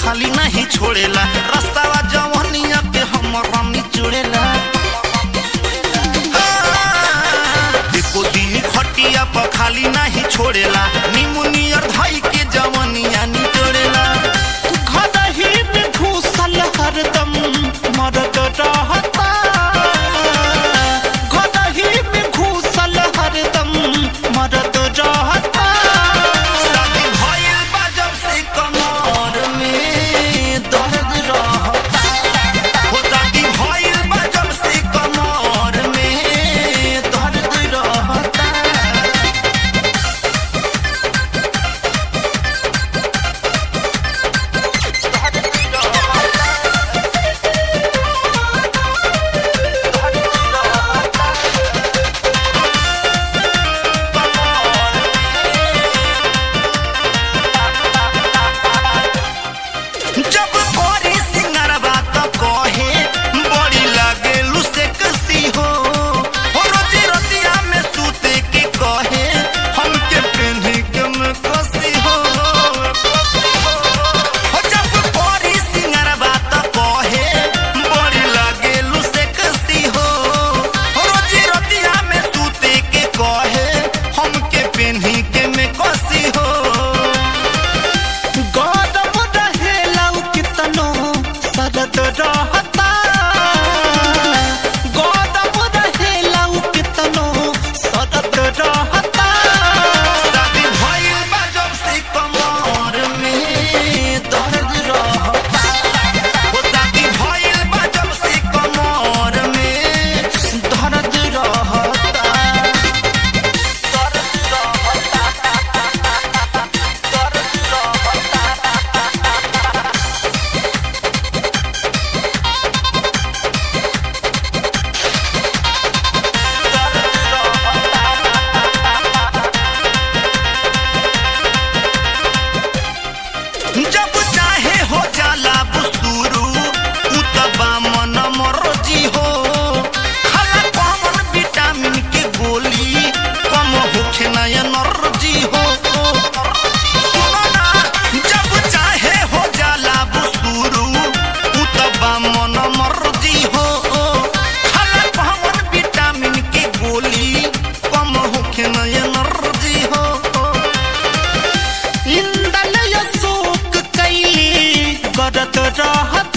खाली नहीं छोड़ेला रास्तावा जवनिया पे हम रमी चुड़ेला देखो दिन खटिया पर खाली नहीं छोड़ेला निमुनियर भाई के जवनिया निचोड़ेला घरही में घुसल हरदम मरद रहता घरही में घुसल हरदम मरद रहता शादी भइल बा जब से कमर में दर्द रहता हो शादी भइल बा जब से कमर में दर्द रहता जब बड़ी सिंगरवा तो कहे बड़ी लागे लुसे कसी हो हो रोजी रोटिया में सूते के कहे हमके पहने के में कसी हो हो जब बड़ी सिंगरवा तो कहे बड़ी लागे लुसे कसी हो हो रोजी रोटिया में सूते के कहे हमके पहने के में कसी हो गौरव रहेला उ कितनो सरद रहता गौरव रहेला उ कितनो सरद रहता शादी भइल बा जब से कमर में दर्द रहता हो शादी भइल बा जब से कमर में दर्द रहता दर्द जब चाहे हो जाला बुसुरू उतबा मन मरजी हो खाला कॉमन विटामिन के गोली कम होखे ना एनर्जी हो सुनो ना जब चाहे हो जाला बुसुरू उतबा मन मरजी हो खाला कॉमन विटामिन के गोली कम होखे ना एनर्जी हो इंदल अशोक कैली करत रहत